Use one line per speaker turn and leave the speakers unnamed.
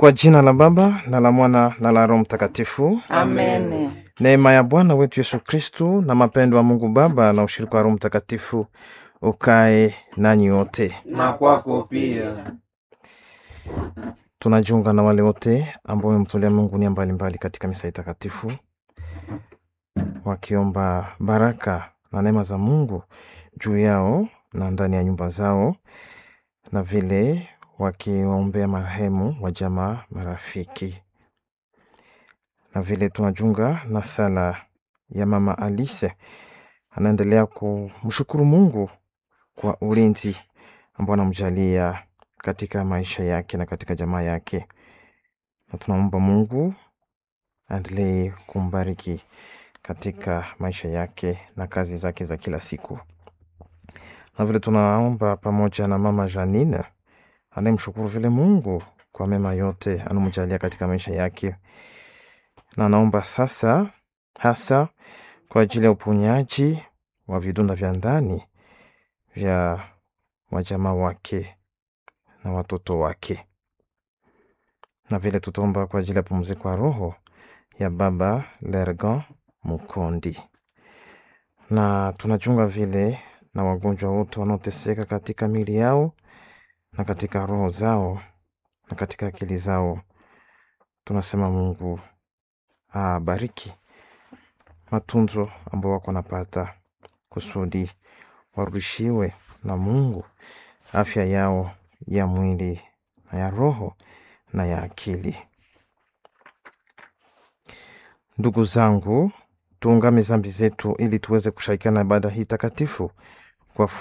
Kwa jina la Baba na la Mwana na la Roho Mtakatifu.
Amen.
Neema ya Bwana wetu Yesu Kristu na mapendo wa Mungu Baba na ushirika wa Roho Mtakatifu ukae nanyi wote.
Na kwako pia.
Tunajiunga na wale wote ambao wamemtolea Mungu nia mbalimbali katika misa hii takatifu, wakiomba baraka na neema za Mungu juu yao na ndani ya nyumba zao, na vile wakiwaombea marehemu wa jamaa, marafiki, na vile tunajiunga na sala ya Mama Alice anaendelea kumshukuru Mungu kwa ulinzi ambao anamjalia katika maisha yake na katika jamaa yake, na tunaomba Mungu aendelee kumbariki katika maisha yake na kazi zake za kila siku, na vile tunaomba pamoja na mama Janine anayemshukuru vile Mungu kwa mema yote anamjalia katika maisha yake, na anaomba sasa hasa kwa ajili ya uponyaji wa vidonda vya ndani vya wajamaa wake na watoto wake, na vile tutaomba kwa ajili ya pumziko ya roho ya baba Lergan Mukondi, na tunachunga vile na wagonjwa wote wanaoteseka katika miili yao na katika roho zao na katika akili zao. Tunasema Mungu abariki matunzo ambao wako wanapata kusudi warudishiwe na Mungu afya yao ya mwili na ya roho na ya akili. Ndugu zangu, tuungame zambi zetu ili tuweze kushirikiana na ibada hii takatifu